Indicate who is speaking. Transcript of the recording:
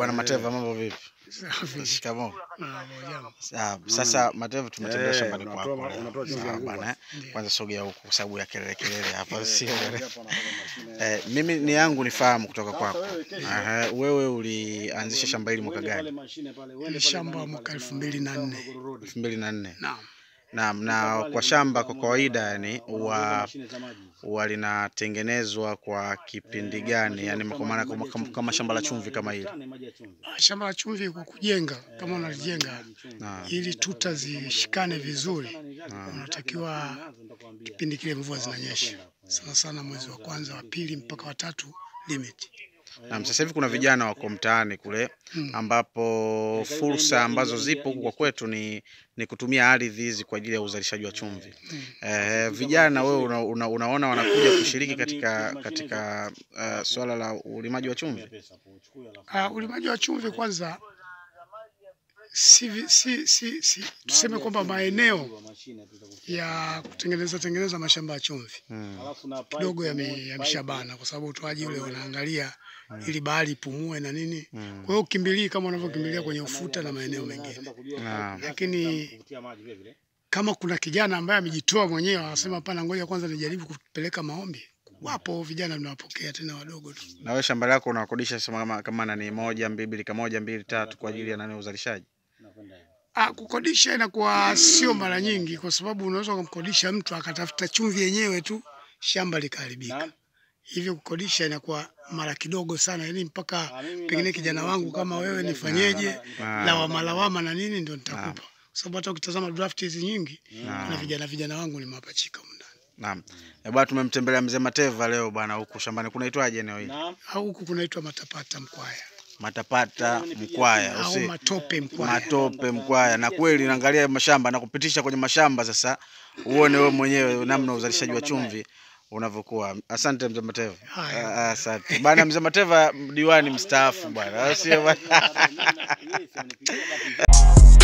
Speaker 1: bwana Mateva, mambo vipi?
Speaker 2: Safi.
Speaker 1: Shikamoo.
Speaker 2: Ah, jambo.
Speaker 1: Ah, Sasa Mateva, tumetembea
Speaker 3: Eh,
Speaker 1: shambani
Speaker 3: unatoa-
Speaker 1: kwako. leo.
Speaker 3: unatoa chumvi
Speaker 1: Sawa
Speaker 3: ya nguo.
Speaker 1: bwana, eh.
Speaker 2: Ndiyo.
Speaker 1: Kwanza sogea huku kwa sababu ya kelele kelele hapa sio.
Speaker 3: Hapa wanatoka mashine.
Speaker 1: Eh, mimi ni yangu nifahamu kutoka kwako. Aha, wewe ulianzisha shamba hili mwaka
Speaker 3: Uende pale
Speaker 1: gani?
Speaker 3: mashine pale, uende
Speaker 2: Ni
Speaker 3: pale
Speaker 2: shamba
Speaker 3: ndani
Speaker 2: mwaka
Speaker 3: pale,
Speaker 2: elfu mbili na nne.
Speaker 3: Morogoro Road.
Speaker 1: 2004.
Speaker 2: Naam.
Speaker 1: Naam, na kwa shamba kwa kawaida yani
Speaker 3: Unaongeza
Speaker 1: huwa
Speaker 3: mashine za maji.
Speaker 1: huwa linatengenezwa kwa kipindi gani? Yani kwa maana kama, kama, kama shamba la chumvi kama hili.
Speaker 3: Maji ya chumvi.
Speaker 2: Ah, Shamba la chumvi kwa kujenga kama unalijenga
Speaker 1: Naam.
Speaker 2: ili tuta zishikane vizuri, unatakiwa kipindi kile mvua zinanyesha sana sana, mwezi wa kwanza, wa pili mpaka wa tatu limit.
Speaker 1: Naam, sasa hivi kuna vijana wako mtaani kule ambapo fursa ambazo zipo huku kwa kwetu ni, ni kutumia ardhi hizi kwa ajili ya uzalishaji wa chumvi. Eh, vijana wewe una, una, unaona wanakuja kushiriki katika katika uh, swala la ulimaji wa chumvi?
Speaker 2: Ah, ulimaji wa chumvi kwanza si, vi- si, si, si tuseme kwamba maeneo ya kutengeneza tengeneza mashamba ya chumvi
Speaker 1: Hmm.
Speaker 2: kidogo yame- yameshabana kwa sababu utoaji ule wanaangalia ili bahari ipumue na nini.
Speaker 1: Mm.
Speaker 2: Kwa hiyo ukimbilii kama unavyokimbilia kwenye ufuta na maeneo mengine,
Speaker 1: Naam.
Speaker 2: lakini kama kuna kijana ambaye amejitoa mwenyewe anasema hapana, ngoja kwanza nijaribu kupeleka maombi, wapo vijana tunawapokea tena wadogo tu.
Speaker 1: Na wewe shamba lako unakodisha sema kama, kama nani moja mbili kama moja mbili tatu kwa ajili ya nani uzalishaji?
Speaker 2: Ah, kukodisha inakuwa sio mara nyingi, kwa sababu unaweza kumkodisha mtu akatafuta chumvi yenyewe tu shamba likaharibika. Hivyo kukodisha inakuwa mara kidogo sana, yani mpaka pengine kijana wangu kama wewe nifanyeje,
Speaker 1: Ah.
Speaker 2: lawama lawama na nini ndio nitakupa, kwa sababu hata ukitazama draft hizi nyingi
Speaker 1: Ah.
Speaker 2: na vijana vijana wangu ni mapachika humu ndani.
Speaker 1: Naam. Eh, bwana tumemtembelea mzee Mateva leo bwana huku shambani. Kunaitwaje eneo hili?
Speaker 2: Au huku kunaitwa matapata mkwaya
Speaker 1: Matapata Mkwaya,
Speaker 2: au
Speaker 1: usi
Speaker 2: matope mkwaya.
Speaker 1: matope Mkwaya. Na kweli naangalia mashamba na kupitisha kwenye mashamba sasa, uone wewe mwenyewe namna uzalishaji wa chumvi unavyokuwa. Asante mzee Mateva.
Speaker 2: Haya.
Speaker 1: Ah, Asante bwana mzee Mateva, diwani mstaafu bwana, sio bwana.